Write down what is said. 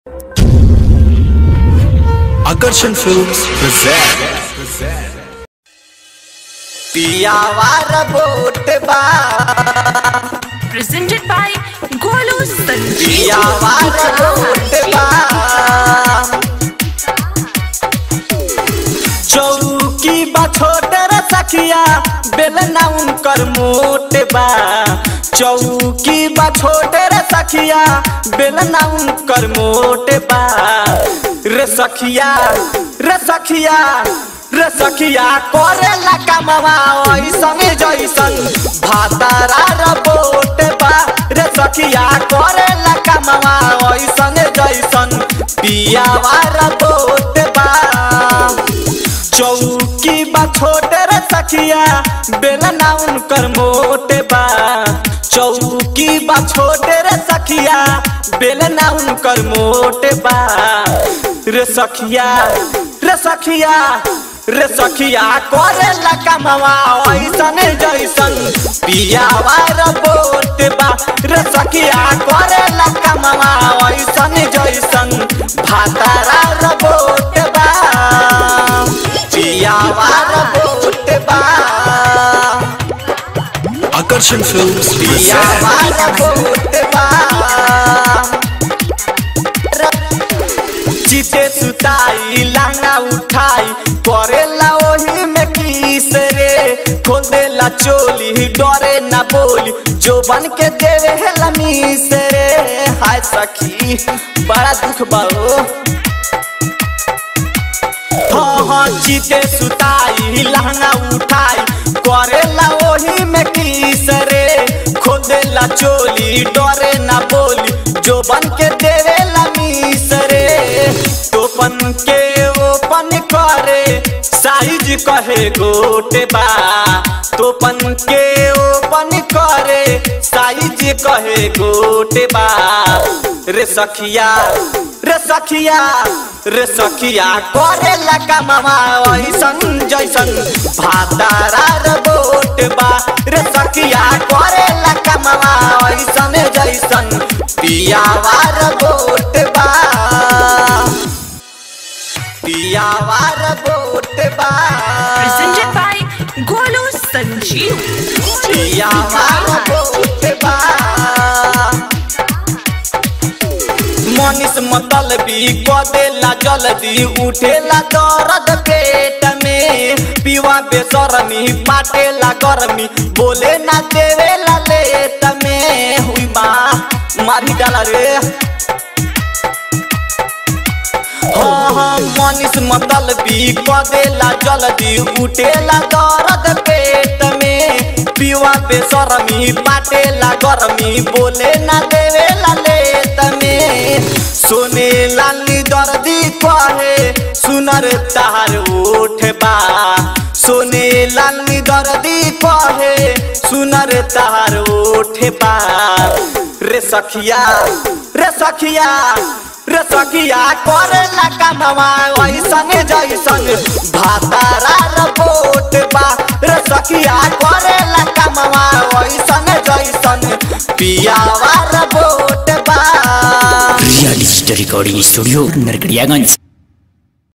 Akarshan Films present पियावार vote बा presented by Golu Sanjeev. पियावार बोट बा चौकी बा छोटे रे सखिया बेलना उनकर मोट बा चौकी बा छोटे रे सखिया बेलना उनकर मोट बा रे सखिया रे सखिया रे सखिया करेला कमवा ऐसन जैसन भातारा र बोट बा रे सखिया करेला कमवा ऐसन जैसन पियावा र बोट बा चौकी बा छोटे रे सखिया बेलना उनकर मोटे बा चौकी बा छोटे रे सखिया बेलना उनकर मोटे बा रे सखिया रे सखिया रे सखिया करे कमवा ऐसन जैसन पियावा र बोट बा रे सखिया करे कमवा ऐसन जैसन भातारा र बोट बा पियावा र बोट बा Akarshan Films पियावा present र बोट बा चिते सुताई लांगा उठाई करेला ओही में किस रे खोल देला चोली डरे ना बोली जो बन के देवे हेला मीस रे हाय सखी बड़ा दुख बाओ हाँ हाँ चिते सुताई लहंगा उठाई करेला ओही में किस रे खोदेला चोली डरे ना बोली जो बन के देवेला मीस रे तोपन के ओपन करे साइज कहे गोटे बा तोपन के ओपन करे साइज कहे गोटे बा रे सखिया रे सखिया रे सखिया करे लगा मामा ऐसन जैसन भातारा रे बोट बा रे सखिया करे लगा मामा ऐसन जैसन पियावा रे बोट बा पियावा रे बोट बा Presented by Golu Sanjeev. पियावा रे बोट बा मनीष मतलबी कदेला जल्दी उठेला दर्द पेट में पीवा बेसरमी पाटेला गर्मी बोले ना देवेला लेट में हुई माँ मारी डाला रे हाँ हाँ मनीष मतलबी कदेला जल्दी उठेला दर्द पेट में पीवा बेसरमी पाटेला गर्मी बोले ना देवेला लेट में सोने लाली दर्दी कहे सुनर तार उठ बा सोने लाली दर्दी कहे सुनर तार उठ बा रे सखिया रे सखिया रे सखिया करे कमवा ऐसन जैसन भातारा र बोट बा रे सखिया करे कमवा ऐसन जैसन पियावा र बोट बा real digital recording studio Narkatiaganj